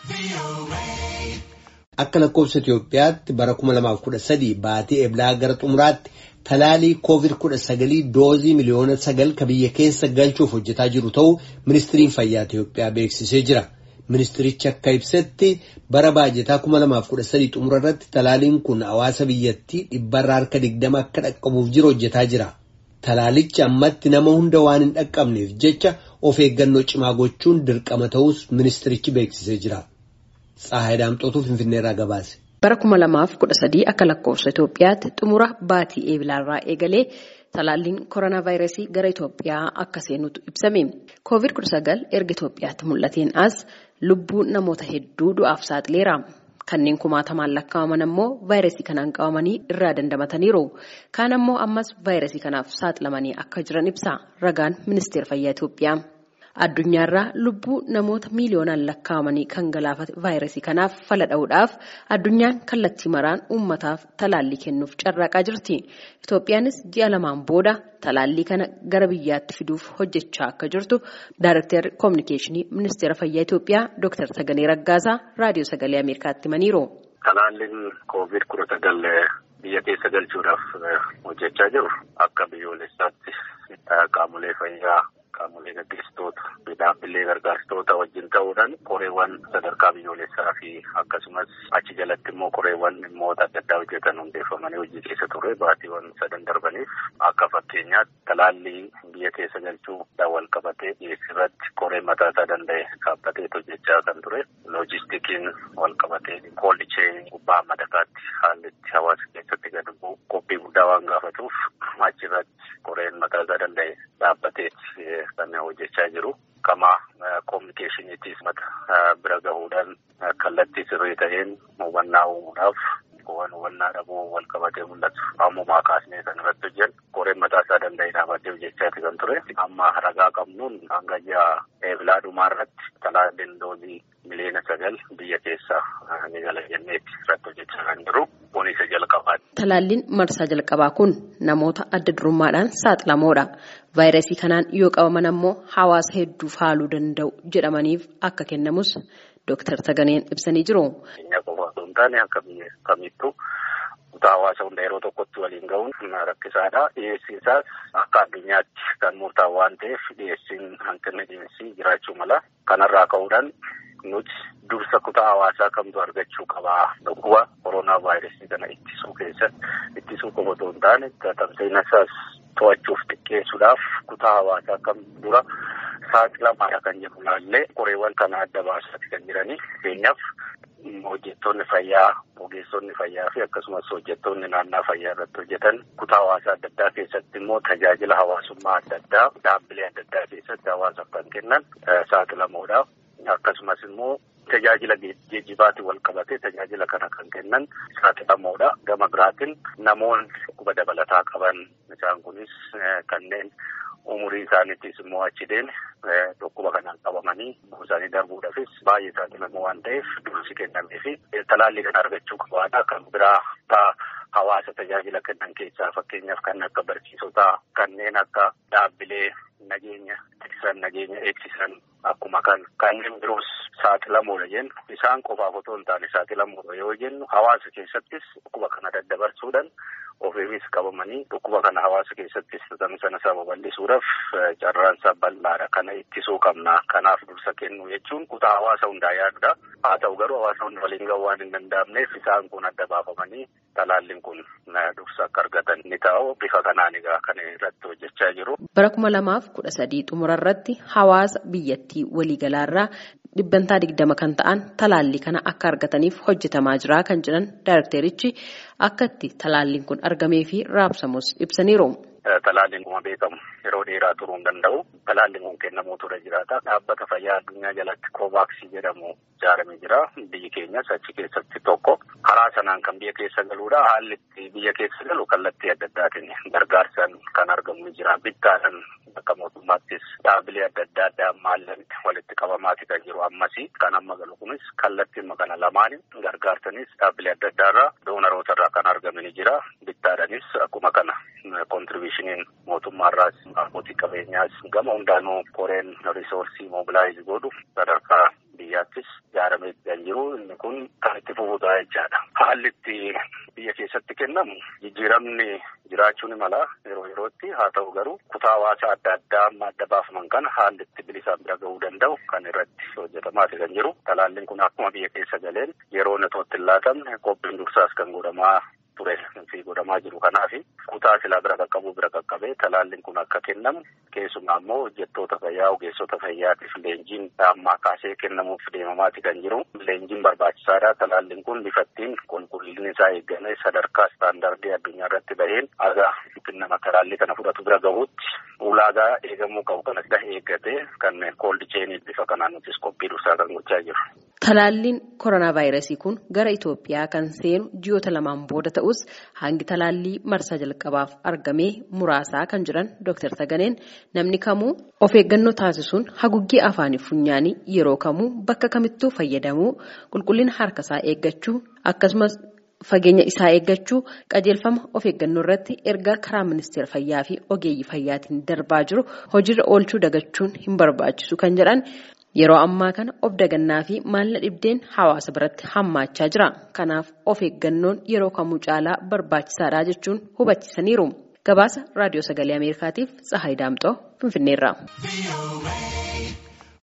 Akka lakkoofsa Itoophiyaatti bara 2013 baatii eblaa gara xumuraatti talaalii COVID-19 doozii miliyoona sagal ka biyya keessa galchuuf hojjetaa jiru ta'uu ministiriin fayyaa Itoophiyaa beeksisee jira. Ministirichi akka ibsetti bara baajetaa 2013 xumura irratti talaaliin kun hawaasa biyyattii dhibbarraa harka 20 akka dhaqqabuuf jiru hojjetaa jira. Talaalichi ammatti nama hunda waan hin dhaqqabneef jecha of eeggannoo cimaa gochuun dirqama ta'us ministirichi beeksisee jira. Tsaahay Daamxootuu Finfinneerraa gabaase. Bara kuma lamaaf kudha sadii akka lakkoofsa Itoophiyaatti xumura baatii eebilaarraa eegalee talaalliin koronaa vaayirasii gara Itoophiyaa akka seenutu ibsame. Koovid kudha sagal erga Itoophiyaatti mul'ateen as lubbuu namoota hedduu du'aaf saaxileera. Kanneen kumaatamaan lakkaa'aman ammoo vaayirasii kanaan qabamanii irraa dandamataniiru. Kaan ammoo ammas vaayirasii kanaaf saaxilamanii akka jiran ibsa ragaan ministeera fayyaa Itoophiyaa. Addunyaarraa lubbuu namoota miiliyoonaan lakkaa'amanii kan galaafate vaayirasii kanaaf fala dha'uudhaaf addunyaan kallattii maraan uummataaf talaallii kennuuf carraaqaa jirti. Itoophiyaanis ji'a lamaan booda talaallii kana gara biyyaatti fiduuf hojjechaa akka jirtu Daayirektarri Koominikeeshinii Ministeera Fayyaa Itoophiyaa Dr. Sagalee Raggaasaa Raadiyoo Sagalee Ameerikaatti himaniiru. Talaalliin koovid kudha sagal biyya keessa galchuudhaaf hojjechaa jiru akka biyyoolessaatti qaamolee fayyaa. Qaamolee gaggeessitoota dhaabbilee gargaartoota wajjin ta'uudhaan koreewwan sadarkaa biyyoolessaa fi akkasumas achi jalatti immoo koreewwan dhimmoota adda addaa hojjetan hundeeffamanii hojii keessa ture baatiiwwan sadan darbaniif akka fakkeenyaatti talaallii biyya keessa galchuudhaan wal qabatee dhiyeessirratti koree mataa isaa danda'e dhaabbatee hojjechaa kan ture loojistikiin wal qabatee koollichee gubbaa madakaatti haalli itti hawaasa keessatti gadi bu'u qophii guddaa waan gaafatuuf achirratti koreen mataa isaa danda'e dhaabbatee kan hojjechaa jiru. Kama koominikeeshiniitiis mata bira gahuudhaan kallattii sirrii ta'een hubannaa uumuudhaaf hubannaa dhabuu wal qabatee mul'atu. Ammumaa kaasnee kan irratti hojjennu koreen mataa isaa danda'e dhaabbatee hojjechaati kan ture. Amma ragaa qabnuun hanga ji'a eebilaa dhumaa irratti talaalliin doozii miliyoona sagal biyya keessaa ni gala jenneetti irratti hojjechaa kan jiru. Kun isa jalqabaati. Talaalliin marsaa jalqabaa kun namoota adda durummaadhaan saaxilamoodha. Vaayirasii kanaan yoo qabaman ammoo hawaasa hedduuf haaluu danda'u jedhamaniif akka kennamus Dooktar Saganeen ibsanii jiru. Keenya qofa osoo hin taane akka biyya kamittuu kutaa hawaasa hunda yeroo tokkotti waliin gahuun rakkisaadha. Dhiyeessiin isaas akka addunyaatti kan murtaa'u waan ta'eef dhiyeessiin hanqinni dhiyeessii jiraachuu mala. Kanarraa ka'uudhaan nuti dursa kutaa hawaasaa kamtu argachuu qabaa dhukkuba koronaa vaayirasii kana ittisuu keessatti ittisuu qofa osoo hin taane tamsa'ina isaas to'achuuf xiqqeessuudhaaf kutaa hawaasaa kam dura saaxilamaadha kan jedhu laallee qoreewwan kana adda baasaati kan jiranii fakkeenyaaf hojjettoonni fayyaa ogeessonni fayyaa fi akkasumas hojjettoonni naannaa fayyaa irratti hojjetan kutaa hawaasaa adda addaa keessatti immoo tajaajila hawaasummaa adda addaa dhaabbilee adda addaa keessatti hawaasaaf kan kennan saaxilamoodha. Akkasumas immoo tajaajila geejjibaatiin wal qabatee tajaajila kana kan kennan saaxilamoodha. Gama biraatiin namoonni dhukkuba dabalataa qaban isaan kunis kanneen umurii isaaniittis immoo achi deeme dhukkuba kanaan qabamanii isaanii darbuudhaafis baay'ee saaxilamoo waan ta'eef dursi kennamee fi talaallii kana argachuu qabaadha. Kan biraa hawaasa tajaajila kennan keessaa fakkeenyaaf kan akka barsiisotaa kanneen akka dhaabbilee nageenya tiksan nageenya eegsisan akkuma kan kanneen biroos saaxilamoodha jennu isaan qofaaf otoo hin taane saaxilamoodha yoo jennu hawaasa keessattis dhukkuba kana daddabarsuudhaan ofiifis qabamanii dhukkuba kana hawaasa keessattis tamsa'ina isaa babal'isuudhaaf carraan isaa bal'aadha kana ittisuu qabna kanaaf dursa kennu jechuun kutaa hawaasa hundaa yaadudha haa ta'u garuu hawaasa hunda waliin gahuu waan hin danda'amneef isaan kun adda baafamanii talaalliin kun dursa akka argatan ni ta'u bifa kanaan egaa kan irratti hojjechaa jiru. Bara kuma lamaaf kudha sadii xumura irratti hawaasa biyyattii waliigalaarraa dhibbantaa digdama kan ta'an talaallii kana akka argataniif hojjetamaa jira kan jedhan daayirekterichi akka itti talaalliin kun argamee fi raabsamus ibsaniiru. Talaalliin kuma beekamu yeroo dheeraa turuu hin danda'u. Talaalliin kun kennamuu ture jiraata. Dhaabbata fayyaa addunyaa jalatti koovaaksii jedhamu ijaaramee jira. Biyyi keenyas achi keessatti tokko. Karaa sanaan kan biyya keessa galuudha. Haalli itti biyya keessa galu kallattii adda addaatiin gargaarsaan kan argamu jira. Bittaadhaan akka mootummaattis dhaabbilee adda addaa addaa maallatti walitti qabamaati kan jiru ammasii. Kan amma galu kunis kallattii kana lamaanii gargaarsanis dhaabbilee adda addaarraa doonaroota irraa kan argamu jira. Bittaadhaanis akkuma kana kontribiishiniin mootummaarraas abbootii qabeenyaas gama hundaanuu koreen risoorsii moobilaayiz godhu sadarkaa biyyaattis ijaaramee kan jiru inni kun kan itti fufuudha jechaadha. Haalli itti biyya keessatti kennamu jijjiiramni jiraachuu ni mala yeroo yerootti haa ta'u garuu kutaa hawaasaa adda addaa amma adda baafaman kana haalli itti bilisaan bira gahuu danda'u kan irratti hojjetamaati kan jiru. Talaalliin kun akkuma biyya keessa galeen yeroo netootti hin laatamne qophiin dursaas kan godhamaa ture fi godhamaa jiru kanaaf kutaa silaa bira qaqqabu bira qaqqabee talaalliin kun akka kennamu keessumaa immoo hojjettoota fayyaa ogeessota fayyaatiif leenjiin ammaa kaasee kennamuuf deemamaati kan jiru leenjiin barbaachisaadha talaalliin kun bifattiin qulqullinni isaa eegamee sadarkaa istaandardii addunyaa irratti baheen aga nama talaallii kana fudhatu bira gahuutti ulaagaa eegamuu qabu kanas eeggatee kan kooldi cheenii bifa kanaan nutis qophii dursaa kan gochaa jiru. Talaalliin koronaa vaayirasii kun gara Itoophiyaa kan seenu ji'oota lamaan booda ta'us hangi talaallii marsaa jalqabaaf argamee muraasaa kan jiran Dr. Taganeen namni kamuu of eeggannoo taasisuun haguuggii afaanii funyaanii yeroo kamuu bakka kamittuu fayyadamuu qulqullina harkasaa eeggachuu akkasumas fageenya isaa eeggachuu qajeelfama of eeggannoo irratti erga karaa ministeera fayyaa fi ogeeyyii fayyaatiin darbaa jiru hojiirra oolchuu dagachuun hin barbaachisu kan jedhan. Yeroo ammaa kana of dagannaa fi maalla dhibdeen hawaasa biratti hammaachaa jira. Kanaaf of eeggannoon yeroo kamuu caalaa barbaachisaadha jechuun hubachiisaniiru. Gabaasa Raadiyoo Sagalee Ameerikaatiif Tsahaay Daamxoo Finfinneerraa.